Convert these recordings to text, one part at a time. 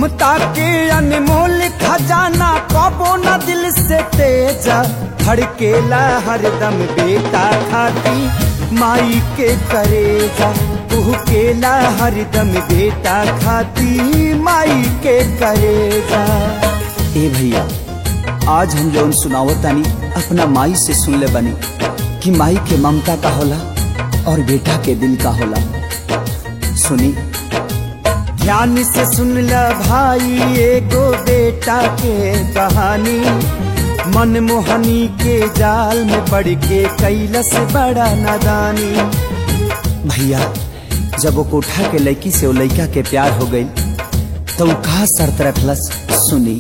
ममता के अनमोल खजाना कबो न दिल से तेजा धड़केला हरदम बेटा खाती माई के करेजा केला हरदम बेटा खाती माई के करेजा ए भैया आज हम जौन सुनावत तानी अपना माई से सुन ले बनी कि माई के ममता का होला और बेटा के दिल का होला सुनी ध्यान से सुन ल भाई एगो बेटा के कहानी मनमोहनी के जाल में पड़ के कैलस बड़ा नादानी भैया जब वो कोठा के लड़की से वो लड़का के प्यार हो गई तो वो कहा शर्त रखलस सुनी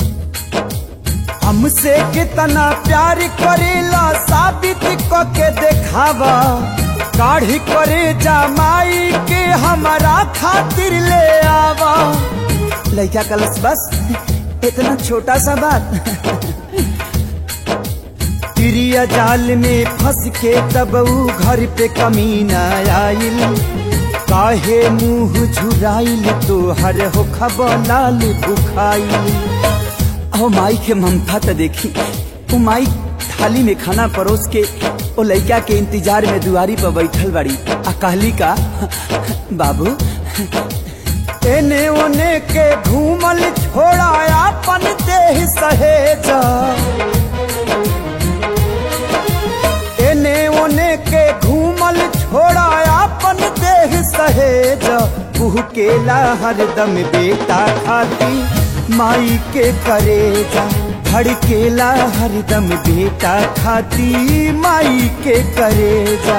हमसे कितना प्यार करेला साबित क के देखावा काढ़ी करे जमाई के हमारा खातिर ले आवा लड़का कलस बस इतना छोटा सा बात तिरिया जाल में फंस के तब ऊ घर पे कमीना आइल काहे मुंह झुराइल तो हर हो लाल बुखाइल ओ माई के ममता तो देखी ओ माई थाली में खाना परोस के ओ लड़का के इंतजार में दुआरी पर बैठल बड़ी आ कहली का बाबू एने ओने के घूमल छोड़ा अपन देह सहेजा एने ओने के घूमल छोड़ा अपन देह सहेजा केला हरदम बेटा खाती माई के करेजा धड़केला हरदम बेटा खाती माई के करेजा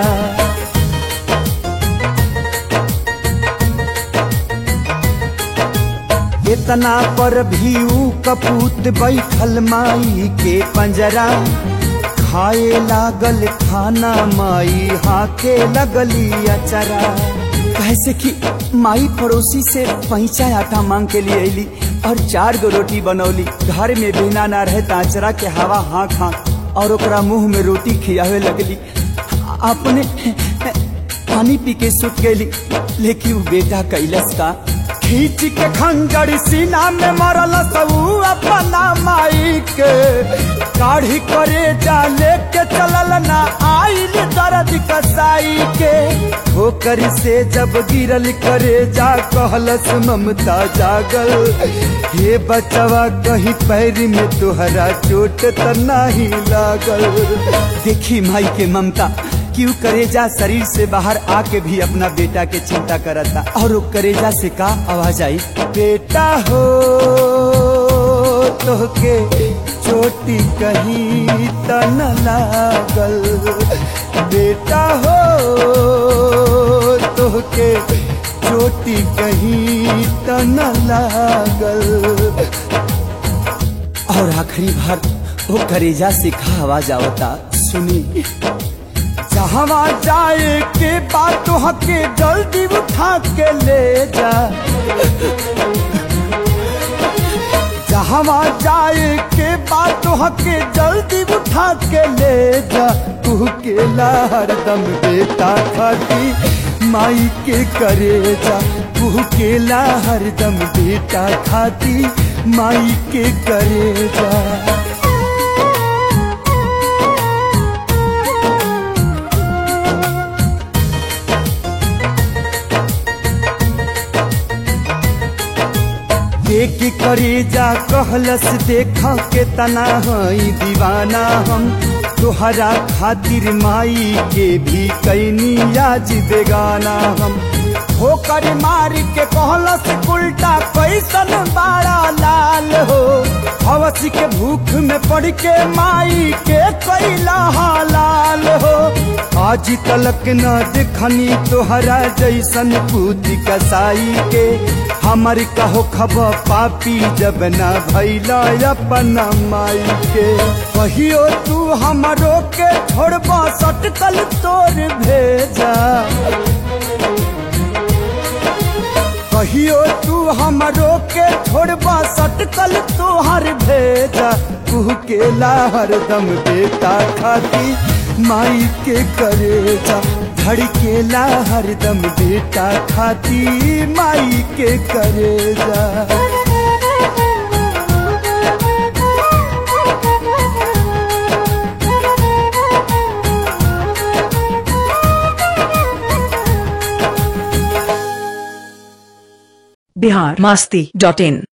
इतना पर भी ऊ कपूत बैठल माई के पंजरा खाए लागल खाना माई हाके लगली अचरा कैसे कि माई पड़ोसी से पैसा आटा मांग के लिए अली और चार गो रोटी बनौली घर में बिना ना रहे ताचरा के हवा हाँक हाँक और ओकरा मुंह में रोटी खियावे लगली अपने पानी पी के सुत गई लेकिन वो बेटा कैलस का खींच के खंजर सीना में मरल सबू अपना माई के काढ़ी करे जा लेके चलल ना आइल दर्द कसाई के ठोकर से जब गिरल करे जा कहलस ममता जागल हे बचवा कहीं पैर में तुहरा चोट त नहीं लागल देखी माई के ममता क्यों करेजा शरीर से बाहर आके भी अपना बेटा के चिंता करता और वो करेजा से का आवाज आई बेटा हो तो के चोटी कहीं त न लागल बेटा हो तो के चोटी कहीं त न लागल और आखिरी बार वो करेजा से का आवाज आवता सुनी जहवा जाए के बात हके जल्दी उठा के ले जा जहवा जाए के बात हके जल्दी उठा के ले जा तू के हरदम बेटा खाती माई के करे जा तू के हरदम बेटा खाती माई के करे जा देख करे जा कहलस देखा के तना हई दीवाना हम तोहरा खातिर माई के भी कैनी आज बेगाना हम होकर मार के कहलस उल्टा कैसन बाड़ा लाल हो हवस के भूख में पड़ के माई के कैला हालाल हो आज तलक न देखनी तोहरा जैसन पूती कसाई के हमर कहो खब पापी जब न भैला अपना माई के कहियो तू हमरो के छोड़बा सटकल तोर भेजा कहियो तू हमरो के छोड़बा सटकल तोहर भेजा तू के हरदम बेटा खाती माई के करेजा धड़केला हरदम बेटा खाती माई के करेजा बिहार मास्ती डॉट इन